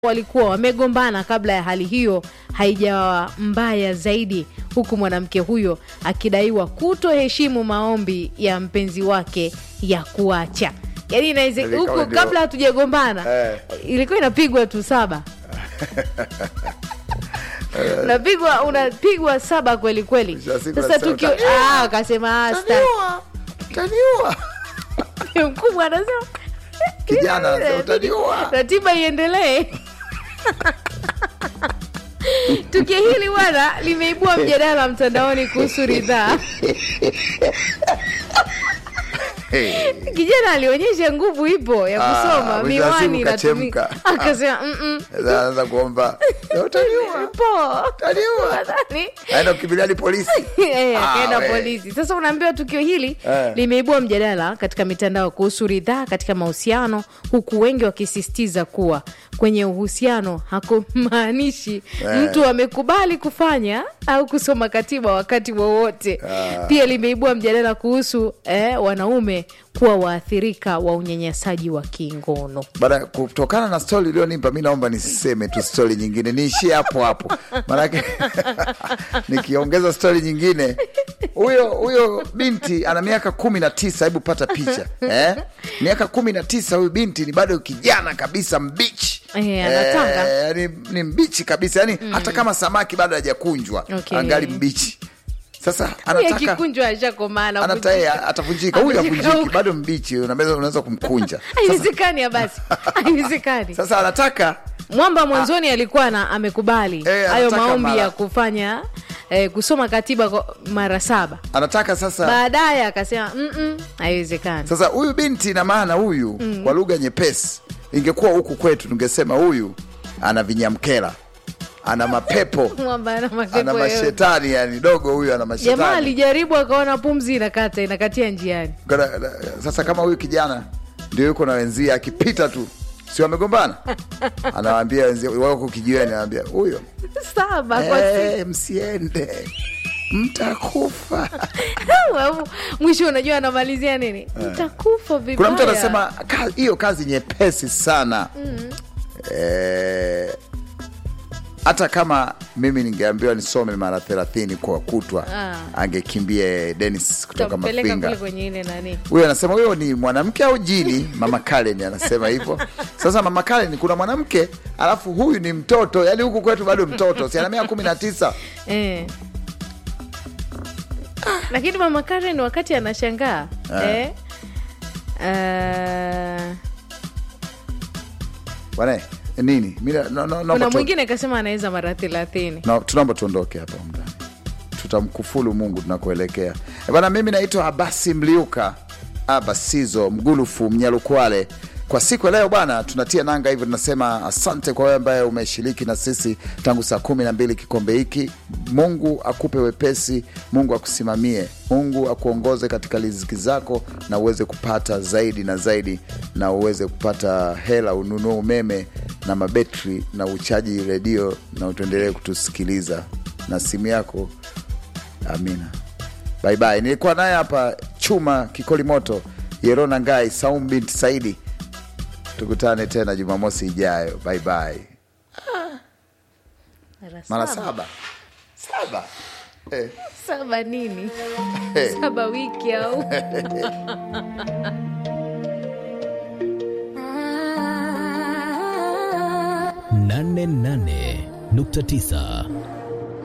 walikuwa wamegombana kabla ya hali hiyo haijawa mbaya zaidi, huku mwanamke huyo akidaiwa kutoheshimu maombi ya mpenzi wake ya kuacha. Yaani inaweze Ilikuwa huku ndio- kabla hatujagombana Eh. ilikuwa inapigwa tu saba unapigwa unapigwa saba kweli kweli. Mwisho wa siku Sasa nasema, tukio "Utaniua, ah, akasema "Ah, sta- Utaniua, utaniua. mkubwa anasema Kijana anasema, "Utaniua." ratiba iendelee. Tukio hili bwana limeibua mjadala mtandaoni kuhusu ridhaa. Hey. Kijana alionyesha nguvu ipo ya Ah, kusoma, mwisho wa siku miwani inatumika. kachemka. Akasema "Mm-mm, Sasa anaanza kuomba utaniua, poa." utaniua. Nadhani Aenda kukimbilia hadi polisi. Eh, Ah, akaenda we. polisi. Sasa unaambiwa tukio hili Eh. limeibua mjadala katika mitandao kuhusu ridhaa katika mahusiano, huku wengi wakisisitiza kuwa kwenye uhusiano hakumaanishi Eh. mtu amekubali kufanya au kusoma katiba wakati wowote. Ah. Pia limeibua mjadala kuhusu eh, wanaume kuwa waathirika wa unyanyasaji wa kingono. Baada kutokana na stori iliyonipa mi, naomba nisiseme tu stori nyingine, niishie hapo hapo, maanake nikiongeza stori nyingine, huyo huyo binti ana miaka kumi na tisa. Hebu pata picha eh? miaka kumi na tisa, huyu binti ni bado kijana kabisa, mbichi Eh, anatanga. yani ni mbichi kabisa, yani hata kama samaki bado hajakunjwa Okay. angali mbichi. Sasa Huyu anataka akikunjwa ashakomaa anata yeye atavunjika, huyu Avunjika avunjiki, huko. bado mbichi, unaweza unaweza kumkunja. haiwezekani. ya basi haiwezekani. Sasa anataka Mwamba mwanzoni alikuwa na amekubali Eh, hayo anataka maombi mara- ya kufanya eh, kusoma katiba kwa mara saba. anataka sasa Baadaye akasema "Mm-mm, haiwezekani. Sasa huyu binti na maana huyu kwa lugha nyepesi, ingekuwa huku kwetu tungesema huyu ana vinyamkela, ana mapepo, Mwamba ana ana mapepo yote. mashetani, yani dogo huyu ana Jamaa mashetani. alijaribu akaona pumzi inakata inakatia njiani. Kana- na- Sasa kama huyu kijana ndio yuko na wenzie, akipita tu si wamegombana, anawaambia wenzie wako kijiweni, anawaambia huyo Saba kwa siku. "Eh, msiende mtakufa. Alafu, Mwisho unajua anamalizia nini? Mtakufa vibaya. Kuna mtu anasema "Ka- hiyo kazi nyepesi sana Eh, hata kama mimi ningeambiwa nisome mara thelathini kwa kutwa Ah. angekimbia Dennis kutoka Tampeleka kule Mafinga. kwenye ile nani. Huyo anasema huyo ni mwanamke au jini? Mama Karen anasema hivyo. Sasa Mama Karen, kuna mwanamke alafu huyu ni mtoto, yani huku kwetu bado mtoto, si ana miaka kumi na tisa. Eh. Lakini mama Karen wakati anashangaa Ah. eh, ah, Bwana nini? Mimi na- no, no, kuna naomba tu- mwingine akasema anaweza mara thelathini. na tunaomba tuondoke hapa mndani, tutamkufulu Mungu tunakuelekea. Eh, Bwana, mimi naitwa Abasi Mliuka Abasizo Mgulufu Mnyalukwale. Kwa siku ya leo bwana, tunatia nanga hivyo, tunasema asante kwa wewe ambaye umeshiriki na sisi tangu saa kumi na mbili kikombe hiki. Mungu akupe wepesi, Mungu akusimamie, Mungu akuongoze katika riziki zako, na uweze kupata zaidi na zaidi, na uweze kupata hela, ununue umeme na mabetri na uchaji redio, na utuendelee kutusikiliza na simu yako. Amina. Bye bye. Nilikuwa naye hapa Chuma Kikoli Moto, Yerona Ngai, Saum binti Saidi. Tukutane tena Jumamosi ijayo. Bye bye. Mara saba saba, eh. Saba nini? Eh. Saba wiki au nane nane nukta tisa